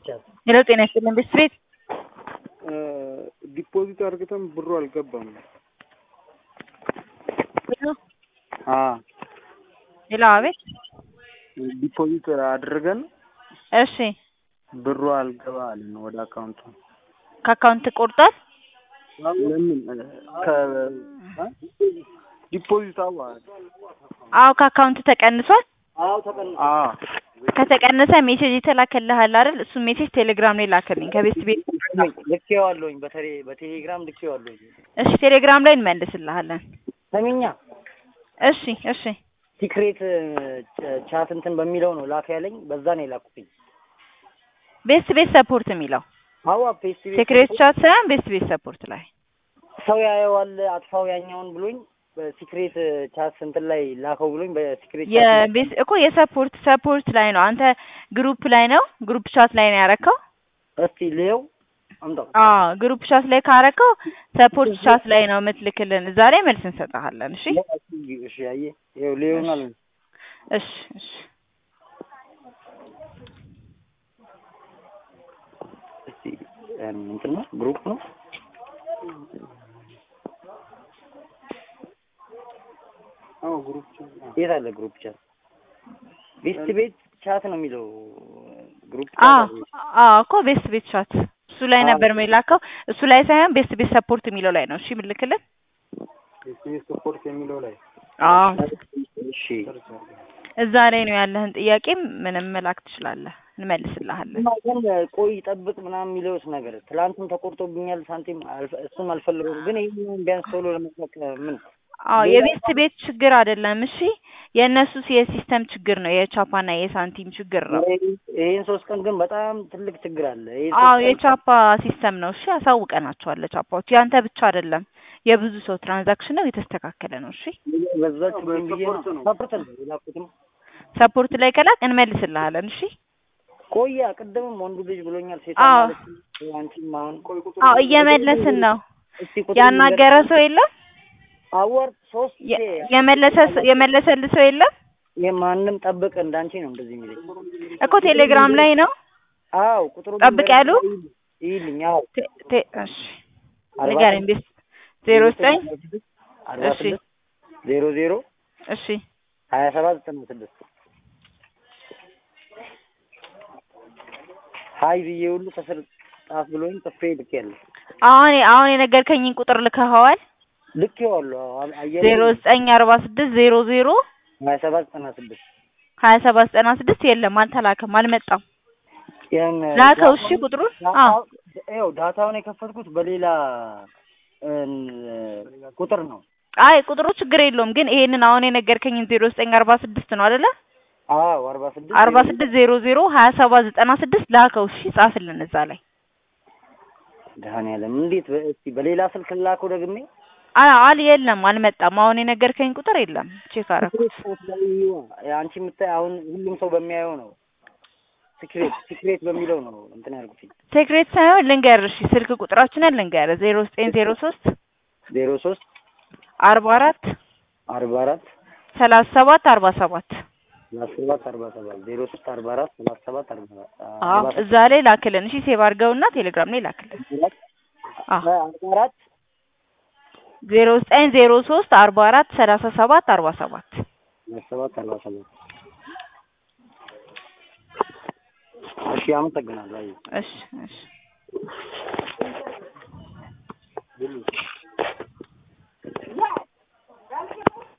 ሄሎ ጤና ይስጥልን ቤት ዲፖዚት አድርገን ብሩ አልገባም። ሄሎ አቤት ዲፖዚት አድርገን እሺ ብሩ አልገባ አለን ወደ አካውንቱ። ከአካውንት ቆርጧል ለምን ዲፖዚት አዋ አዎ ከአካውንት ተቀንሷል አዎ ከተቀነሰ ሜሴጅ የተላከልሃል አይደል እሱ ሜሴጅ ቴሌግራም ላይ ላክልኝ ከቤት ቤት ልኬዋለሁኝ በተሌ በቴሌግራም ልኬዋለሁኝ። እሺ ቴሌግራም ላይ እንመልስልሃለን ሰሚኛ እሺ እሺ ሲክሬት ቻት እንትን በሚለው ነው ላክ ያለኝ፣ በዛ ነው የላኩትኝ። ቤስት ቤት ሰፖርት የሚለው አዋ ፔስት ሴክሬት ቻት ሳይሆን ቤስት ቤት ሰፖርት ላይ ሰው ያየዋል አጥፋው ያኛውን ብሎኝ በሲክሬት ቻት እንትን ላይ ላከው ብሎኝ በሲክሬት ቻት የቤስ እኮ የሰፖርት ሰፖርት ላይ ነው አንተ ግሩፕ ላይ ነው ግሩፕ ቻት ላይ ነው ያረከው እስቲ ልየው አምጣው። አዎ ግሩፕ ቻት ላይ ካረከው ሰፖርት ቻት ላይ ነው የምትልክልን እዛ ላይ መልስ እንሰጥሃለን እሺ እሺ አየህ ይኸው ልየውናል እሺ እሺ እስቲ እንትን ነው ግሩፕ ነው አዎ ግሩፕ የት አለ ግሩፕ ቻት? ቤስት ቤት ቻት ነው የሚለው ግሩፕ አዎ ቻት አዎ እኮ ቤስት ቤት ቻት እሱ ላይ ነበር የሚላከው እሱ ላይ ሳይሆን ቤስት ቤት ሰፖርት የሚለው ላይ ነው እሺ የምልክልን የስሜት ሰፖርት የሚለው ላይ አዎ እሺ እዛ ላይ ነው ያለህን ጥያቄ ምንም መላክ ትችላለህ እንመልስልሃለን እና ግን ቆይ ጠብቅ ምናምን የሚለውስ ነገር ትላንትም ተቆርጦብኛል ሳንቲም አልፈ- እሱም አልፈልገውም ግን ይህን ቢያንስ ቶሎ ለመስጠት ምን አዎ የቤስት ቤት ችግር አይደለም እሺ የእነሱ የሲስተም ችግር ነው የቻፓና የሳንቲም ችግር ነው ይህን ሶስት ቀን ግን በጣም ትልቅ ችግር አለ። ይህን አዎ ሶስት ቀን የቻፓ ሲስተም ነው እሺ አሳውቀናቸዋል ለቻፓዎች ያንተ ብቻ አይደለም የብዙ ሰው ትራንዛክሽን ነው የተስተካከለ ነው እሺ በዛች ብዬ ነው ሰፖርት ነው የላኩትም ሰፖርት ላይ ከላክ እንመልስልሃለን እሺ ቆያ ቅድምም ወንዱ ልጅ ብሎኛል ሴቷ አዎ። ማለት ነው። አንቺም አሁን ቆይ ቁጥር አዎ እየመለስን ነው እስቲ ቁጥር ያናገረ ሰው የለም አወር ሶስት የ- የመለሰ የመለሰልህ ሰው የለም የማንም ጠብቅ እንዳንቺ ነው እንደዚህ የሚለኝ እኮ ቴሌግራም ላይ ነው አዎ ቁጥሩ ጠብቅ ያሉ? ይልኝ አዎ ቴ- ቴ- እሺ አርባ ንገረኝ ቤስ ዜሮ ዘጠኝ አርባ እሺ። ስድስት ዜሮ ዜሮ እሺ ሀያ ሰባት ዘጠና ስድስት ሀይ ብዬ ሁሉ ከስር ጻፍ ብሎኝ ጽፌ ልኬያለሁ አሁን አሁን የነገርከኝን ቁጥር ልከኸዋል ልኬዋለሁ አዎ አየር ዜሮ ዘጠኝ አርባ ስድስት ዜሮ ዜሮ ሀያ ሰባት ዘጠና ስድስት ሀያ ሰባት ዘጠና ስድስት የለም አልተላከም አልመጣም ያን ላከው እሺ ቁጥሩን አዎ ይኸው ዳታውን የከፈትኩት በሌላ እን ቁጥር ነው አይ ቁጥሩ ችግር የለውም ግን ይሄንን አሁን የነገርከኝን ዜሮ ዘጠኝ አርባ ስድስት ነው አይደለ አዎ አርባ ስድስት አርባ ስድስት ዜሮ ዜሮ ሀያ ሰባት ዘጠና ስድስት ላከው እሺ ጻፍልን እዛ ላይ ደህናለም እንዴት በ- እስቲ በሌላ ስልክ ላከው ደግሜ አይ አል የለም አልመጣም አሁን የነገርከኝ ቁጥር የለም ቼክ አደረኩት አንቺ የምታይ አሁን ሁሉም ሰው በሚያየው ነው ሲክሬት ሲክሬት በሚለው ነው እንትን ያልኩት ሴክሬት ሳይሆን ልንገር እሺ ስልክ ቁጥራችንን ልንገር ዜሮ ዘጠኝ ዜሮ ሶስት ዜሮ ሶስት አርባ አራት አርባ አራት ሰላሳ ሰባት አርባ ሰባት ሰላሳ ሰባት አርባ ሰባት ዜሮ ሶስት አርባ አራት ሰላሳ ሰባት አርባ አዎ እዛ ላይ ላክልን እሺ ሴቭ አድርገውና ቴሌግራም ላይ ላክልን አዎ አርባ አራት ዜሮ ዘጠኝ ዜሮ ሶስት አርባ አራት ሰላሳ ሰባት አርባ ሰባት ሰላሳ ሰባት አርባ ሰባት እሺ አመሰግናለሁ አየሁ እሺ እሺ